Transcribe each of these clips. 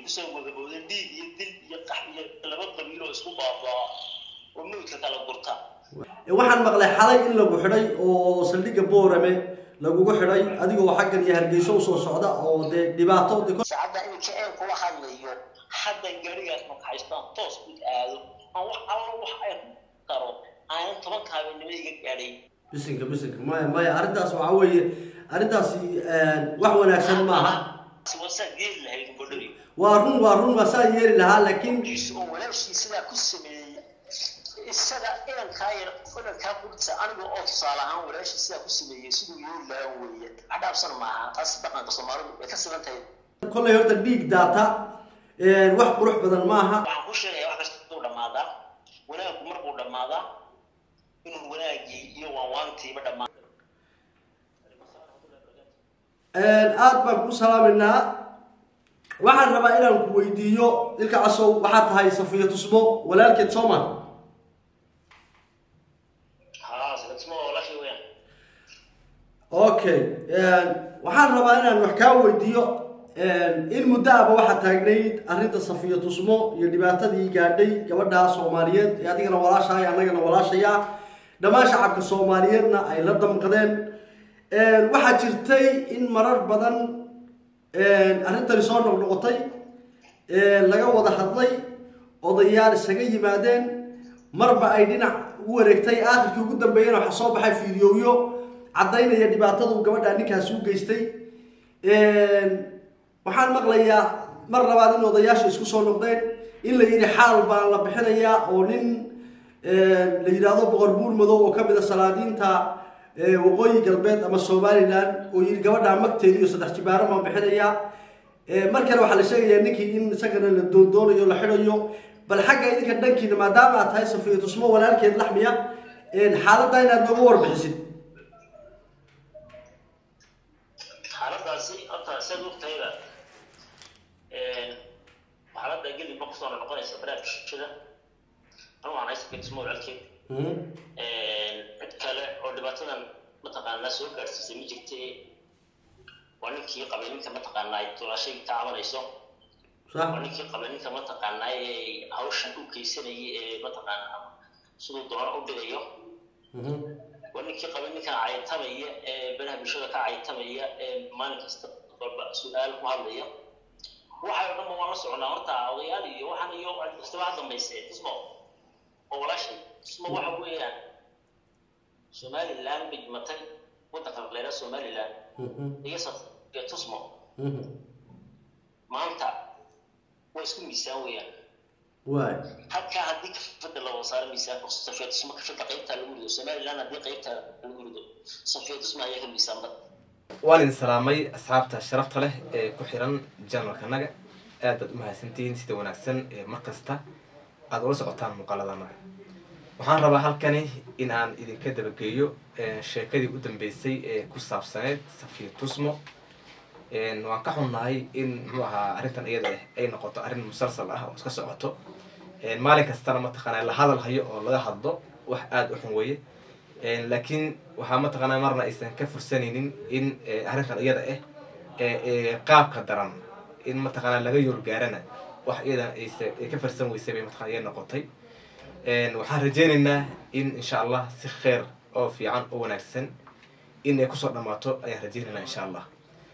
kusoo wagabowda dhiig iyo dil iyo qax iyo laba qabiil oo isku baabaa oo mawdka kala gurta waxaan maqlay xalay in lagu xidhay oo saldhigga boorame lagugu xidhay adigoo xaggan iyo hargeyso usoo socda oo dee dhibaato de saacadda in jeceel kula hadlayo haddan gaarigaas makaxaystaan toos u aado aan wax alla wax ay ku daro aanan tobanka habeenimo iga gaadhay bisinka bisinka maya maya arrintaas waxaa weeye arrintaasi wax wanaagsan maaha wasaa geeli lahayd bodhari waa run waa run waa saa yeeli lahaa laakiin oo walaashii sidaa ku sameeyey isaga inankaa yar inankaa burta aniga oo tusaale ahaan walaashii sidaa ku sameeyey siduu yeeli lahaa weeye cadhaabsan maaha taas dhaqanka soomaalidu way ka siman tahay kollay horta dhiig daata wax qurux badan maaha waxaan ku sheegaya wax kasta uu dhammaadaa wanaaggu markuu dhammaadaa inuu wanaagii iyo waanwaantiiba dhammaa aad baan ku salaamaynaa waxaan rabaa inaan ku weydiiyo ilka casow waxaad tahay safiya tusmo walaalkeed sooma haa sadexmo walaashii weeyaan okay waxaan rabaa inaan wax kaa weydiiyo in muddo aba waxaa taagnayd arrinta safiya tusmo iyo dhibaatadii gaadhay gabadha soomaaliyeed ee adigana walaashahay annagana walaashaya dhammaan shacabka soomaaliyeedna ay la damqadeen waxaa jirtay in marar badan arrintani soo noqnoqotay laga wada hadlay odayaal isaga yimaadeen marba ay dhinac u wareegtay aakhirkii ugu dambeeyana waxaa soo baxay fiidiyowyo caddaynaya dhibaatadu gabadha ninkaasi u geystay waxaan maqlayaa mar labaad in odayaasha isku soo noqdeen in la yidhi xaal baan la bixinayaa oo nin la yidhaahdo boqor buur madow oo ka mid a salaadiinta waqooyi galbeed ama somalilan oo yidhi gabadhaa magteedi iyo saddex jibaaro baan bixinayaa mar kale waxaa la sheegayaa ninkii in isagana la doondoonayo la xidhayo bal xagga idinka dhankiina maadaama aad tahay safiya tusmo walaalkeed laxmiya xaaladda inaad nooga warbixisid xaaladaasi horta saad ogtahayba xaaladda gelib ma kusoo noqonaysa baraarkishada anu waan haysa tusmo walaalkeed cid kale oo dhibaatadan mataqaanaa soo gaadhsiisay ma jirte waa ninkii qabay ninka mataqaanaa ay tulaashay ka cabanayso waa ninkii qabay ninka mataqaanaa ee hawshan u geysanayay ee mataqaanaa siduu doono u dhigayo waa ninkii qabay ninkan caytamaya ee banaha bulshada ka caytamaya ee maalin kasta walba su-aal ku hadlaya waxay o dhanba waan la soconaa horta odayaal iyo waxaan iyo kastaba ha dambayse tusmo oo walaashay tusmo waxa weeyaan somaliland bay dhimatay waddanka leera somaliland iyo iyo tusmo maanta waa isku miisaan weeyaan waay halkaa haddii kafada la wada saaro miisaanka safiya tusmo kafada qaybtaa lagu rido somaliland haddii qaybtaa lagu rido safiya tusmo ayaa ka miisaan bad waan idin salaamay asxaabta sharafta leh ee ku xiran janalkanaga aad baad u mahadsantihiin sida wanaagsan ee mar kasta aada ula socotaan muuqaaladanaga waxaan rabaa halkani in aan idinka dabageeyo sheekadii u dambeysay ee ku saabsaneyd safiya tusmo waan ka xunnahay in muxuu ahaa arrintan iyada ah ay noqoto arrin musalsal ah oo iska socoto maalin kastana mataqaanaa la hadal hayo oo laga hadlo wax aada u xun weeye laakiin waxaa mataqaanaa marna aysan ka fursanaynin in arrintan iyada ah qaabka daran in mataqaanaa laga yoolgaarana wax iyadan aysa ay ka farsan weysay bay mataqana iya noqotay waxaan rajeynaynaa in insha allah si kheer oo fiican oo wanaagsan in ay kusoo dhammaato ayaan rajeynaynaa insha allah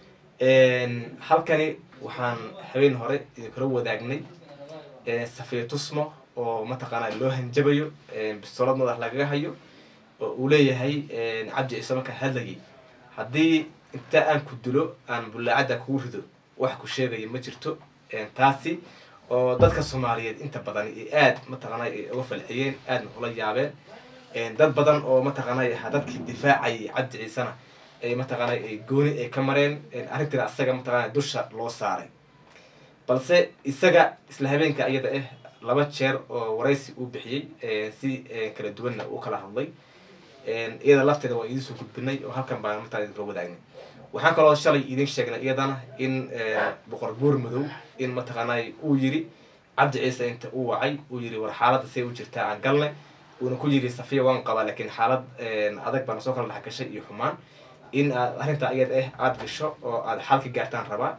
halkani waxaan habeen hore idinkula wadaagnay safiya tusmo oo mataqaanaa loo hanjabayo bistoolad madax lagaga hayo oo uu leeyahay cabdi ciise markaa hadlayay haddii inta aan ku dilo aan bullaacadda kugu rido wax ku sheegaya ma jirto taasi oo dadka soomaaliyeed inta badan aad mataqaana ay uga falxiyeen aadna ula yaabeen dad badan oo mataqaana ahaa dadkii difaacayay cabdi ciisena ay mataqaana gooni ay ka mareen arrintina asaga mataqaana dusha loo saaray balse isaga isla habeenka iyada ah laba jeer oo waraysi uu bixiyey si kala duwanna uu kala hadlay iyada lafteeda waa idiin soo gudbinay oo halkan baan martaa idinkula wadaagnay waxaan kaloo shalay idiin sheegnay iyadana in boqor buur madow in mataqaanaa uu yiri cabdi ciise inta uu wacay uu yiri war xaaladda say u jirtaa aan galne uuna ku yiri safiya waan qabaa laakiin xaalad adag baana soo kala dhex gashay iyo xumaan in aad arrintaa iyada ah aada gasho oo aada xal ka gaartaan rabaa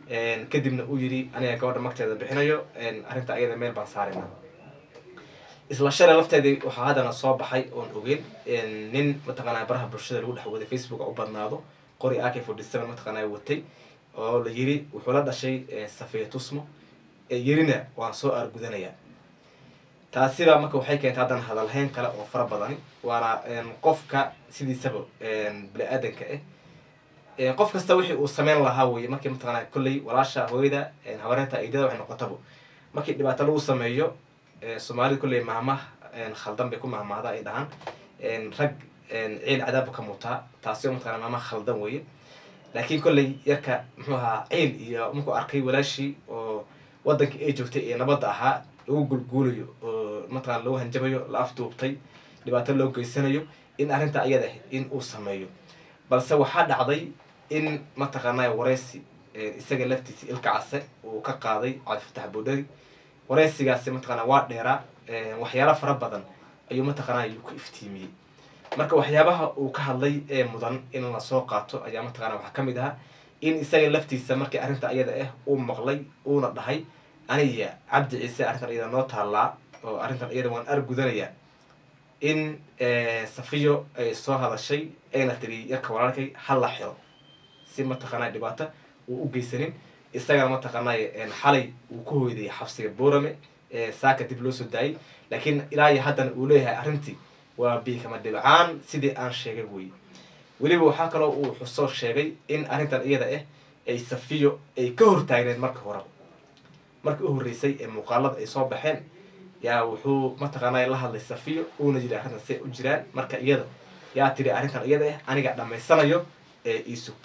kadibna uu yidhi aniga gabadha magteeda bixinayo arrinta ayada meel baan saarina isla shalay lafteedii waxaa haddana soo baxay oon ogeyn nin mataqaanaa baraha bulshada lagu dhex waday facebook u badnaado qori ak forty seven mataqaanaa watay oo la yiri wuxuu la dhashay safiya tusmo yirina waan soo aargudanaya taasiba marka waxay keentay haddana hadalhayn kale oo fara badani waana qofka sidiisaba bini-aadanka ah qof kasta wixii uu sameyn lahaa weye markii mataqaanaa kolley walaasha hooyada habareenta aydada waxay noqotaba markii dhibaato lagu sameeyo soomaalida kolley mahmah khaldan bay ku mahmahda ay dhahaan rag ciil cadaabba ka mutaa taasi oo mataqana mahmah khaldan weye laakiin kolley yarka muxuu ahaa ciil iyo markuu arkay walaashii oo wadankii ay joogtay ee nabadda ahaa lagu gulguulayo oo mataqana lagu hanjabayo la afduubtay dhibaato loo geysanayo in arrinta ayada ah in uu sameeyo balse waxaa dhacday in mataqaanaa wareysi isaga laftiisa ilka case uu ka qaaday cabdifatax boodhari wareysigaasi mataqana waa dheeraa waxyaala fara badan ayuu mataqaanaa ku iftiimiyey marka waxyaabaha uu ka hadlay ee mudan in lasoo qaato ayaa mataqana waxaa kamid ahaa in isaga laftiisa markii arrinta ayada ah uu maqlay uuna dhahay aniya cabdi ciise arrintan iyada noo taallaa oo arrintan iyada waan argudanaya in safiyo ay soo hadashay ayna tiri yarka walaalkay hala xiro si mataqaanaa dhibaato uu u geysanin isagana mataqaanaa xalay uu ku hoyday xabsiga boorame saaka dib loo soo daayay laakiin ilaa iyo haddana uu leeyahay arrintii waa biikama dhibcaan sidii aan sheegay weye weliba waxaa kaloo uu xusoo sheegay in arrintan iyada ah ay safiyo ay ka hortaagneed marka horeba markii u horreysay ee muuqaalada ay soo baxeen yaa wuxuu mataqaanaa la hadlay safiyo uuna yidhi arrintan say u jiraan marka iyada yaa tiri arrintan iyada ah aniga dhammaysanayo ee iisug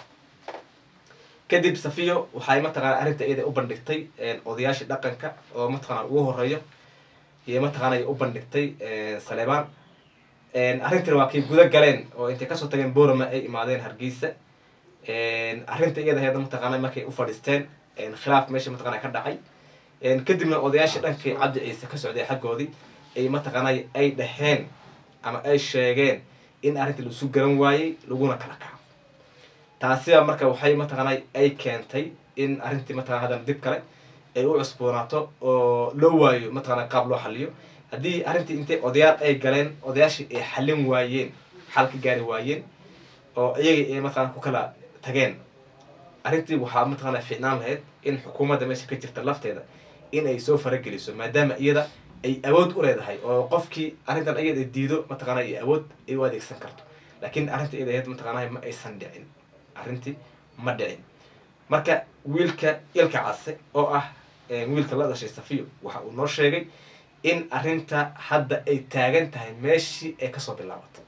kadib safiyo waxay mataqana arrinta iyada u bandhigtay odayaashii dhaqanka oo mataqana ugu horeeyo iyo mataqaana u bandhigtay saleebaan arrintina waa kay guda galeen oo intay kasoo tageen borama ay imaadeen hargeysa arrinta iyada heeda mataqaana markay u fadhiisteen khilaaf meesha mataqana ka dhacay kadibna odayaashii dhankii cabdi ciise ka socday xaggoodii ay mataqaanay ay dhaheen ama ay sheegeen in arrintii laisu garan waayey laguna kala kaco taasiba marka waxay mataqaanay ay keentay in arrintii mataqana haddana dib kale ay u cusboonaato oo loo waayo mataqana qaab loo xaliyo haddii arrintii intay odayaal ay galeen odayaashii ay xallin waayeen xal ka gaari waayeen oo iyagii ay mataqana ku kala tageen arrintii waxaa mataqana fiicnaan lahayd in xukuumadda meesha ka jirta lafteeda in ay soo farageliso maadaama iyada ay awood u leedahay oo qofkii arrintan iyada diido mataqana ay awood ay u adeegsan karto laakiin arrinta iyada ahayd mataqana ma aysan dhicin arrintii ma dhicin marka wiilka ilka case oo ah wiilka la dhashay safiyo waxa uu noo sheegay in arrinta hadda ay taagan tahay meeshii ay kasoo bilaabatay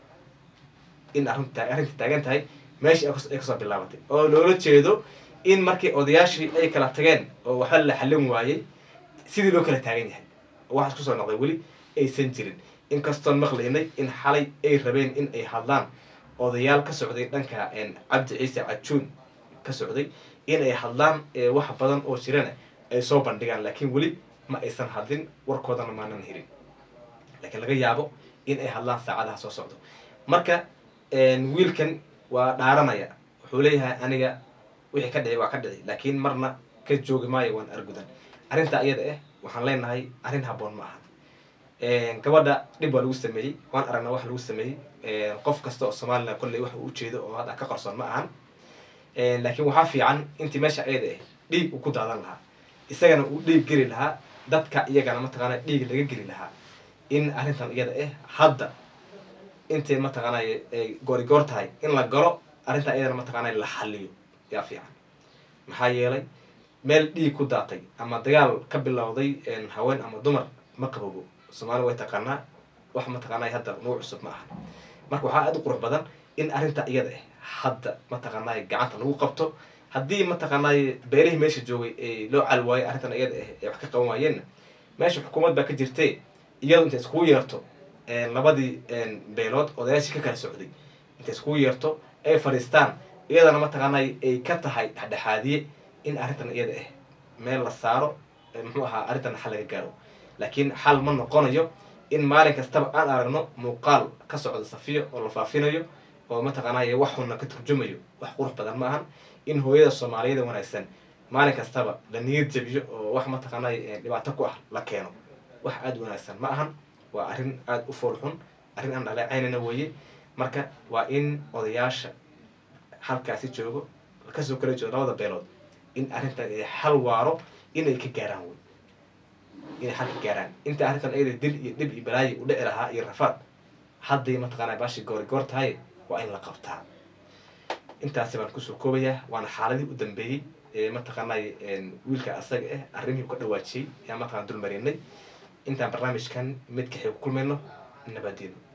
in arrinta arrinta taagan tahay meeshii ay kasoo bilaabatay oo loola jeedo in markii odayaashii ay kala tageen oo waxba la xallin waayey sidii loo kala taagan yahay oo waxaas kusoo noqday weli aysan jirin inkastoon maqlaynay in xalay ay rabeen in ay hadlaan odayaal ka socday dhanka cabdi ciise cajuun ka socday in ay hadlaan wax badan oo jirana ay soo bandhigaan laakiin weli ma aysan hadlin warkoodana maanan helin laakiin laga yaabo in ay hadlaan saacadaha soo socdo marka wiilkan waa dhaaranaya wuxuu leeyahay aniga wixii ka dhici waa ka dhici laakiin marna ka joogi maayo waan argudan arrinta iyada ah waxaan leenahay arrin haboon ma ahan gabadha dhib waa lagu sameeyey waan aragnaa wax lagu sameeyey qof kasta oo somalilan kolley wax uu ujeedo oo hadda ka qarsoon ma ahan laakiin waxaa fiican intii meesha ayada ah dhiig uu ku daadan lahaa isagana uu dhiig geli lahaa dadka iyagana mataqaana dhiig laga geli lahaa in arrintan iyada ah hadda intay mataqaana ay goorigoor tahay in la galo arrintan iyadana mataqaana la xaliyo yaa fiican maxaa yeelay meel dhiig ku daatay ama dagaal ka bilowday haween ama dumar ma qabogo soomaali way taqaanaa wax mataqaanaa hadda nugu cusub ma aha marka waxaa aada u qurux badan in arrinta iyada ah hadda mataqaanaa gacanta lagu qabto haddii mataqaanaa beerihii meesha joogay ee loo cal waayo arrintan iyada ah ee wax ka qaban waayeenna meesha xukuumad baa ka jirtee iyadu intay iskugu yeerto labadii beelood odayaashii ka kala socday intay iskugu yeerto ay fadhiistaan iyadana mataqaanaa ay ka tahay dhexdhexaadiye in arrintan iyada ah meel la saaro muxuu ahaa arrintan xal laga gaaro laakiin xal ma noqonayo in maalin kastaba aan aragno muuqaal ka socda safiyo oo la faafinayo oo mataqaanaa wax xunna ka turjumayo wax qurux badan ma ahan in hooyada soomaaliyada wanaagsan maalin kastaba la niyad jabiyo oo wax mataqaanay dhibaato ku ah la keeno wax aada u wanaagsan ma ahan waa arrin aada u fool xun arrin aan dhaleecaynana weeye marka waa in odayaasha halkaasi joogo kasoo kala joogo labada beelood in arrintan ay xal waaro inay ka gaaraan wey inay xal ka gaaraan inta arrintan ayada dil iyo dhib iyo balaayi u dhici lahaa iyo rafaad hadday mataqaanaa baashi goori goor tahay waa in la qabtaa intaasi baan kusoo koobayaa waana xaaladii u dambeeyey ee mataqaanay wiilka asaga ah arrimihii ka dhawaajiyey ayaan mataqana dul marinay intaan barnaamijkan mid kaxay ku kulmayno nabadino